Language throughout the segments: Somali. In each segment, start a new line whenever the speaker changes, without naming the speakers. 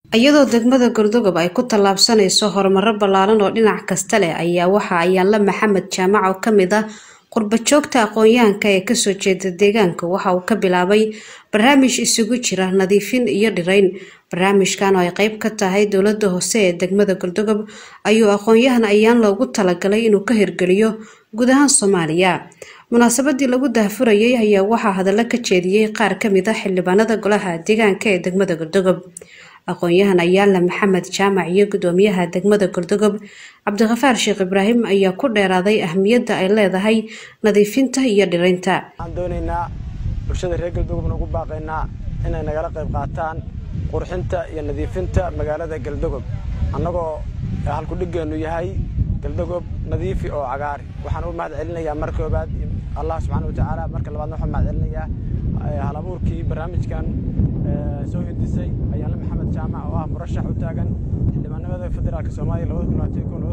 iyadoo degmada galdogob ay ku tallaabsanayso horumaro ballaaran oo dhinac kasta leh ayaa waxa ayaanla maxamed jaamac oo kamid ah qurbajoogta aqoon-yahanka ee kasoo jeeda deegaanka waxa uu ka bilaabay barnaamij isugu jira nadiifin iyo dhirayn barnaamijkan oo ay qeyb ka tahay dowlada hoose ee degmada galdogob ayuu aqoon-yahan ayaan loogu talagalay inuu ka hirgeliyo guud ahaan soomaaliya munaasabadii lagu daahfurayay ayaa waxaa hadallo ka jeediyey qaar kamid ah xildhibaanada golaha deegaanka ee degmada galdogob aqoon-yahan ayaala maxamed jaamac iyo gudoomiyaha degmada galdogob cabdikhafaar sheekh ibraahim ayaa ku dheeraaday ahmiyadda ay leedahay nadiifinta iyo dhiraynta
waxaan doonaynaa bulshada reer galdogob nagu baaqaynaa inay nagala qayb qaataan qurxinta iyo nadiifinta magaalada galdogob annagoo halkudhigeennu yahay galdogob nadiifi oo cagaari waxaan u mahad celinayaa mar koobaad allah subxaana watacaala marka labaadna waxaan mahad celinayaa hal abuurkii barnaamijkan soo hindisay ayaanle maxamed jaamac oo ah murashax u taagan xildhibaanimada federaalk soomaaliya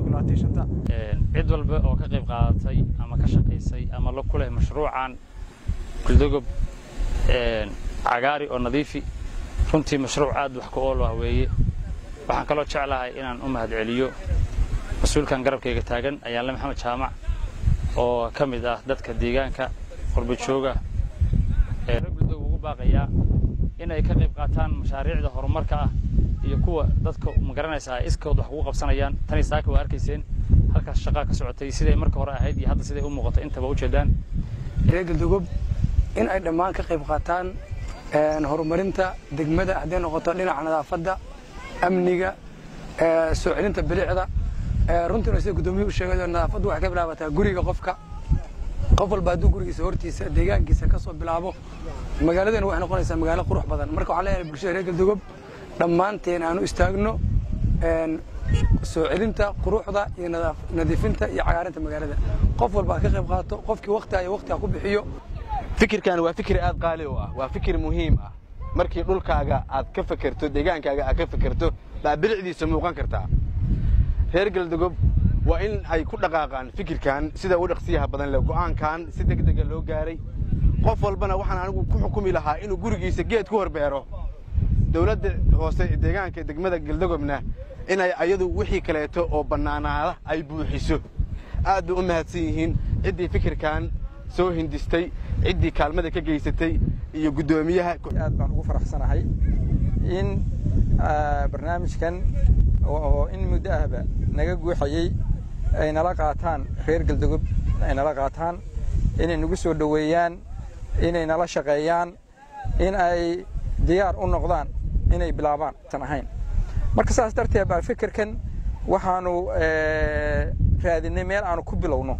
cid walba oo ka qayb qaadatay ama ka shaqaysay ama la ku leh mashruucan galdogob cagaari oo nadiifi runtii mashruuc aad wax ku ool ah weeye waxaan kaloo jeclahay inaan u mahad celiyo mas-uulkan garabkayga taagan ayaanle maxamed jaamac oo ka mid ah dadka deegaanka qurbajooga ee reer galdogob ugu baaqayaa inay ka qayb qaataan mashaariicda horumarka ah iyo kuwa dadka magaranaysaa ay iskood wax kugu qabsanayaan tani saaka waa arkayseen halkaas shaqaa ka socotay siday marka hore ahayd iyo hadda siday u muuqato intaba ujeedaan
reer galdogob in ay dhammaan ka qayb qaataan horumarinta degmada hadday noqoto dhinaca nadaafadda amniga soo celinta bilicda runtiina sida gudoomiyuhu sheegay nadaafaddu waxay ka bilaabataa guriga qofka qof walba hadduu gurigiisa hortiisa deegaankiisa ka soo bilaabo magaaladeena waxay noqonaysaa magaalo qurux badan marka waxaan leeyahay bulshada reer galdogob dhammaanteen aanu istaagno soo celinta quruxda iyo nadiifinta iyo cagaarinta magaalada qof walba ha ka qayb qaato qofkii wakti iyo wakti ha ku bixiyo
fikirkan waa fikir aad qaali u ah waa fikir muhiim ah markii dhulkaaga aad ka fekerto deegaankaaga aad ka fekerto baa bilicdiisa muuqan kartaa reer galdogob waa in ay ku dhaqaaqaan fikirkan sida u dhaqsiyaha badan leh go'aankan si degdega loo gaaray qof walbana waxaan anigu ku xukumi lahaa inuu gurigiisa geed ku horbeero dowladda hoose deegaanka degmada galdogobna inay ayadu wixii kaleeto oo bannaanaada ay buuxiso aad bay u mahadsan yihiin ciddii fikirkan soo hindistay ciddii kaalmada ka geysatay iyo guddoomiyaha
aad baan ugu faraxsanahay in barnaamijkan oo in muddo ahba naga guuxayey ay nala qaataan reer galdogob ay nala qaataan inay nagu soo dhoweeyaan inay nala shaqeeyaan in ay diyaar u noqdaan inay bilaabaan tan ahayn marka saas darteed baa fikirkan waxaanu raadinay meel aanu ku bilowno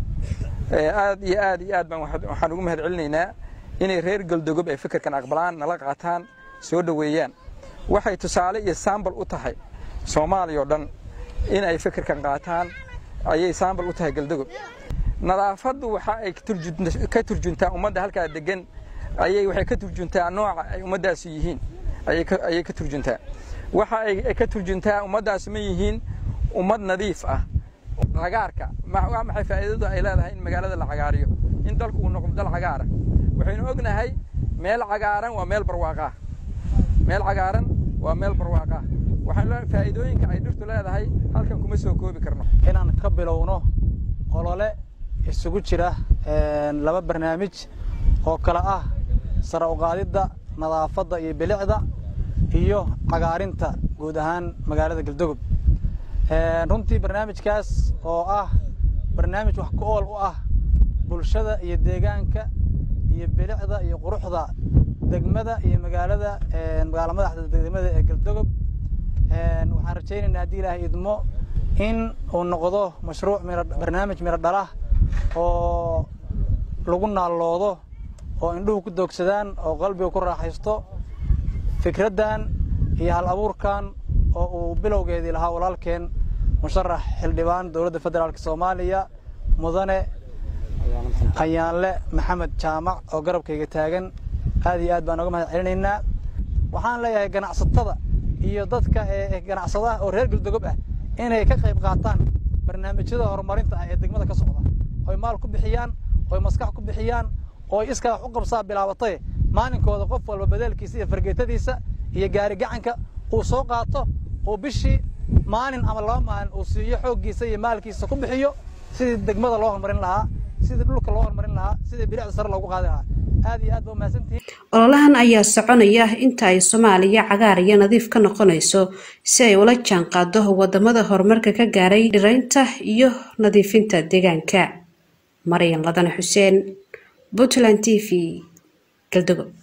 aad iyo aad iyo aad baan waxaan ugu mahad celinaynaa inay reer galdogob ay fikirkan aqbalaan nala qaataan soo dhoweeyaan waxay tusaale iyo saambal u tahay soomaaliya oo dhan in ay fikirkan qaataan ayay saambal u tahay galdogob nadaafaddu waxa ay ka turjuntaa ummadda halkaa degan ayay waxay ka turjuntaa nooca ay ummaddaasi yihiin ayay ka turjuntaa waxa ay ka turjuntaa ummaddaasi ma yihiin ummad nadiif ah cagaarka waa maxay faa'iidadu ay leedahay in magaalada la cagaariyo in dalku uu noqdo dal cagaara waxaynu ognahay meel cagaaran waa meel barwaaqaa meel cagaaran waa meel barwaaqaa waxaan faa'iidooyinka ay dhirtu leedahay halkan kuma soo koobi karno
inaan ka bilowno olole isugu jira laba barnaamij oo kale ah sare uqaadidda nadaafadda iyo bilicda iyo cagaarinta guud ahaan magaalada galdogob runtii barnaamijkaas oo ah barnaamij wax ku ool u ah bulshada iyo deegaanka iyo bilicda iyo quruxda degmada iyo magaalada magaala madaxda degmada ee galdogob waxaan rajaynaynaa haddii ilaahay idmo in uu noqdo mashruuc barnaamij miro dhalah oo lagu naalloodo oo indhuhu ku doogsadaan oo qalbiga ku raaxaysto fikraddan iyo hal abuurkan oo uu bilowgeedii lahaa walaalkeen musharax xildhibaan dowladda federaalk soomaaliya mudane ayaanle maxamed jaamac oo garabkayga taagan aad iyo aad baan oga mahad celinaynaa waxaan leeyahay ganacsatada iyo dadka ganacsadaha oo reer galdogob ah inay ka qayb qaataan barnaamijyada horumarinta ah ee degmada ka socda oy maal ku bixiyaan oy maskax ku bixiyaan ooy iskaa wax u qabsaa bilaabatay maalinkooda qof walba badeelkiisa iyo fargeetadiisa iyo gaari gacanka uu soo qaato uu bishii maalin ama laba maalin uu siiyo xooggiisa iyo maalkiisa ku bixiyo sidii degmada loo horumarin lahaa sidii dhulka loo horumarin lahaa sidii bilicda sare loogu qaadi lahaa aad iyo aad ba umahadsantihiin
ololahan ayaa soconaya inta ay soomaaliya cagaar iyo nadiif ka noqonayso si ay ula jaan qaado wadamada horumarka ka gaaray dhiraynta iyo nadiifinta deegaanka maryan ladane xuseen puntland t v galdogo